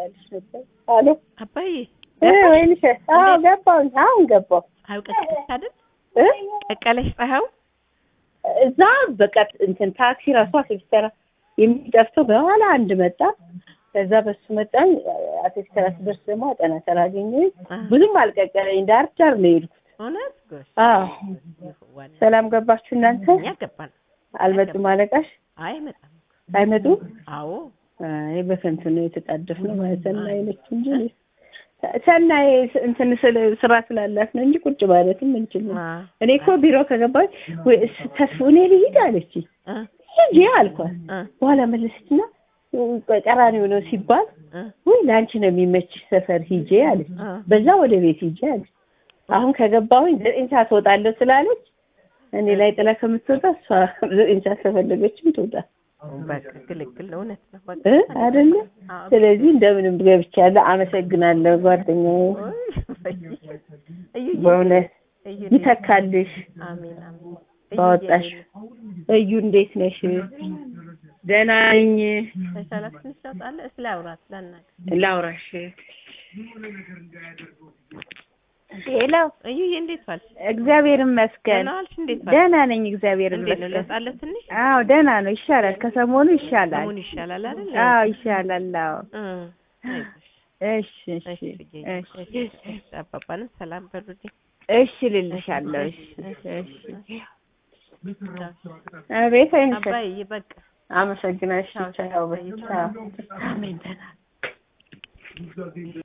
ላመጣልሽ ነበር። አሎ አባዬ እ ወይንሽ አዎ ገባሁኝ። አሁን ገባሁ ፀሐዩ ቀቀለሽ አይደል? እ ቀቀለሽ ፀሐዩ እዛ በቃ እንትን ታክሲ ራሷ ሲስተራ የሚጠፍተው በኋላ አንድ መጣ። ከዛ በሱ መጣን። አቶ ሲስተራ ስደርስ ደግሞ አጠና ተራ አገኘሁኝ። አ፣ ብዙም አልቀቀለኝ። ዳር ዳር ነው የሄድኩት። እውነት ጎሽ አዎ ይሁዋል። ሰላም ገባችሁ እናንተ? እኛ ገባን። አልመጡም አለቃሽ? አይ መጣም። አይመጡም? አዎ አይ በከንቱ ነው የተጣደፍነው ማለት ሰናይ ነች እንጂ ሰናይ እንትን ስለ ስራ ስላላት ነው እንጂ ቁጭ ማለትም እንችል አ፣ እኔ እኮ ቢሮ ከገባች ወይ እስ- ተስፉ እኔ ልሂድ አለች። አ፣ ሂጂ አልኳት። አ፣ በኋላ መለሰችና ቀራኒው ነው ሲባል አ፣ ወይ ለአንቺ ነው የሚመችሽ ሰፈር ሂጂ አለች። አ። በዛ ወደ ቤት ሂጂ አለች። አሁን ከገባሁኝ ዘጠኝ ሰዓት እወጣለሁ ስላለች እኔ ላይ ጥላ ከምትወጣ እሷ ዘጠኝ ሰዓት ከፈለገችም ትውጣ በቃ ግልግል ነው። እውነት ነው። በቃ እ አይደለ? አዎ። ስለዚህ እንደምንም ገብቻለሁ። አመሰግናለሁ ጓደኛዬ፣ ኦይ፣ እዩዬ፣ በእውነት እዩዬ፣ ይተካልሽ አሜን አሜን። እዩዬ፣ ባወጣሽ። እዩ እንዴት ነሽ? ደህና ነኝ። ተሻላት ትንሽ ለውጥ አለ? እስኪ ላውራት ላናግር። ላውራሽ። ሄሎ እዩዬ፣ እንዴት ዋልሽ? እግዚአብሔር ይመስገን ደህና ዋልሽ? እንዴት ዋልሽ? ደህና ነኝ እግዚአብሔር እንዴት ነው? ይመስገን ለውጥ አለ ትንሽ? አዎ ደህና ነው ይሻላል ከሰሞኑ ይሻላል አሁን ይሻላል አይደል? አዎ ይሻላል አዎ እ፣ አይዞሽ። እሺ እሺ እሺ፣ ብዬሽ፣ እሺ እሺ፣ አባባንም ሰላም በሉልኝ። እሺ ልልሻለሁ እሺ እሺ አቤት አይንሽ። አባዬ በቃ አመሰግናሽ። ቻው። ቻው። አሜን። ደህና